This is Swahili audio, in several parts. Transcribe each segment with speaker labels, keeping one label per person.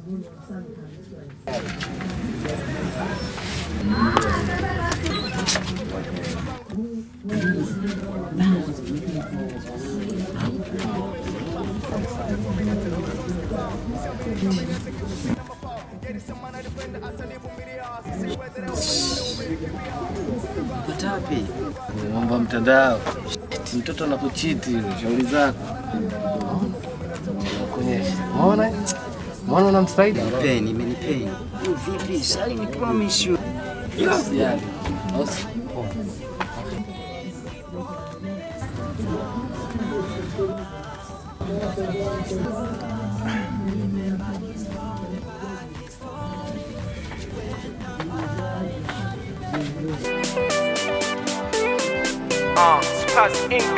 Speaker 1: Patapi mambo ya mtandao, Eti mtoto anakuchiti, shauri zako kuonyesha. Umeona, umeona unamfaidi
Speaker 2: Peni, imenipeni. Yo, vipi? Sali ni promise you.
Speaker 1: Usijali. Usi-
Speaker 3: Uh, Spaz Inc.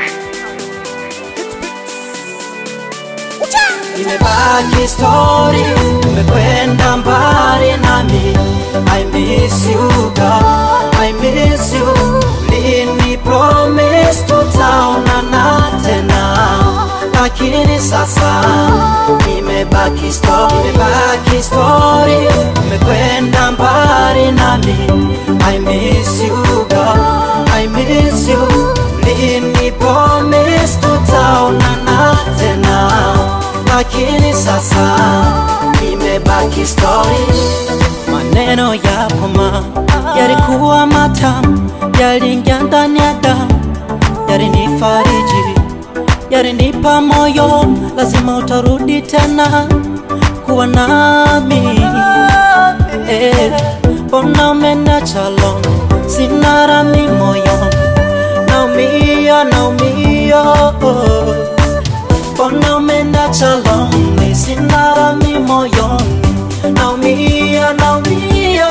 Speaker 4: imebaki story, umekwenda mbali nami. I miss you girl, I miss you. Lini promise tutaonana tena, lakini sasa imebaki story, imebaki story, umekwenda mbali nami. I miss you girl, I miss you. Lini promise tutaonana tena lakini sasa imebaki story. Maneno yako ma yalikuwa matamu, yaliingia ndani ya damu, yalinifariji, yalinipa moyo, lazima utarudi tena kuwa nami. Eh, Mbona umeniacha alone? sina rami moyoni, naumia, naumia oh. Mbona umeniacha lonely, sina rami moyoni, naumia naumia.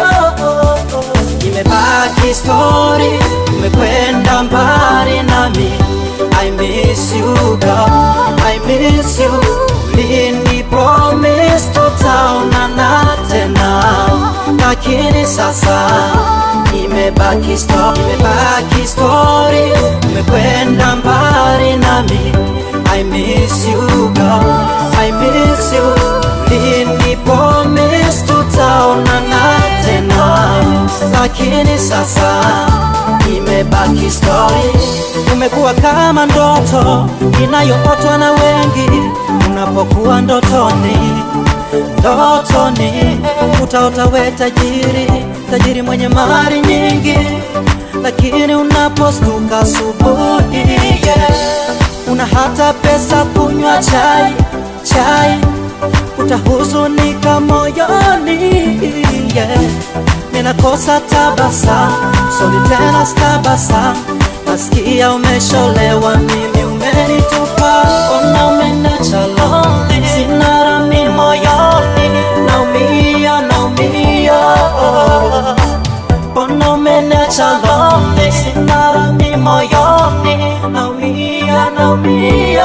Speaker 4: Imebaki story, umekwenda mbali nami. I miss you girl, I miss you. Lini promise tutaonana tena, lakini sasa imebaki story, imebaki story, umekwenda mbali nami. I miss you girl, I miss you. Lini promise tutaonana tena, lakini sasa imebaki story. Umekuwa kama ndoto inayootwa na wengi unapokuwa ndotoni, ndotoni utaota we tajiri, tajiri mwenye mali nyingi, lakini unapostuka asubuhi yeah una hata pesa kunywa chai chai, utahuzunika moyoni yeah. Ninakosa tabasamu, soli tena stabasa, nasikia umesholewa, mimi umenitupa, ona umeniacha lonely, sina rami moyoni, naumia naumia Mbona umeniacha lonely, sina rami moyoni, naumia naumia.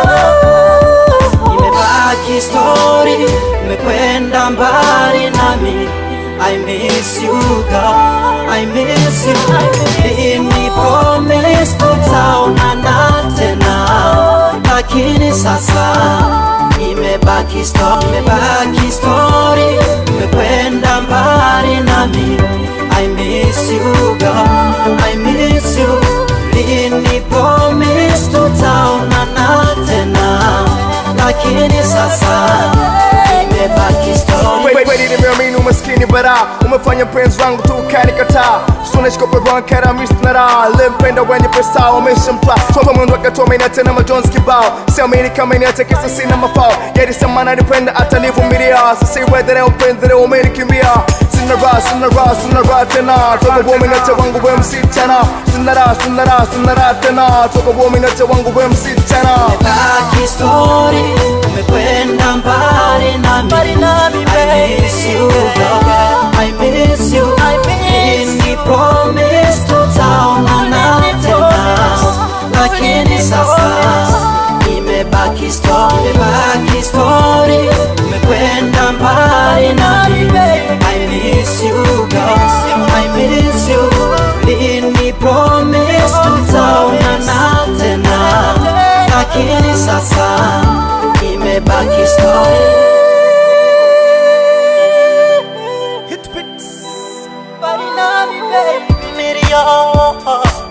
Speaker 4: Imebaki story, umekwenda mbali nami. I miss you girl, I miss you. Lini promise tutaonana tena, lakini sasa imebaki story, imebaki story, umekwenda mbali nami. I miss you girl, I miss you. Lini promise tutaonana tena, lakini sasa imebaki story.
Speaker 3: Wait, wait, nimeamini umaskini bara umefanya mpenzi wangu tu ukanikataa sunashikoperonkera misnara lempenda wenye pesa wameshamtwa toba mwendo akatomenia tena majonzi kibao siamini kama inatekesa sina mafao yalisema nanipenda hata nivumilia sasa iwedhere upenzi leo umenikimbia sina raha sina raha sina raha tena toka uominache wangu we msichana sina raha sina raha sina raha tena toka uominache wangu we msichana
Speaker 4: Imebaki story, umekwenda mbali nami. I miss you girl, I miss you. Lini promise tutaonana tena, lakini sasa imebaki story, imebaki story, umekwenda mbali nami. I miss you girl, I miss you. Lini promise tutaonana tena lakini sasa imebaki story मेरी यार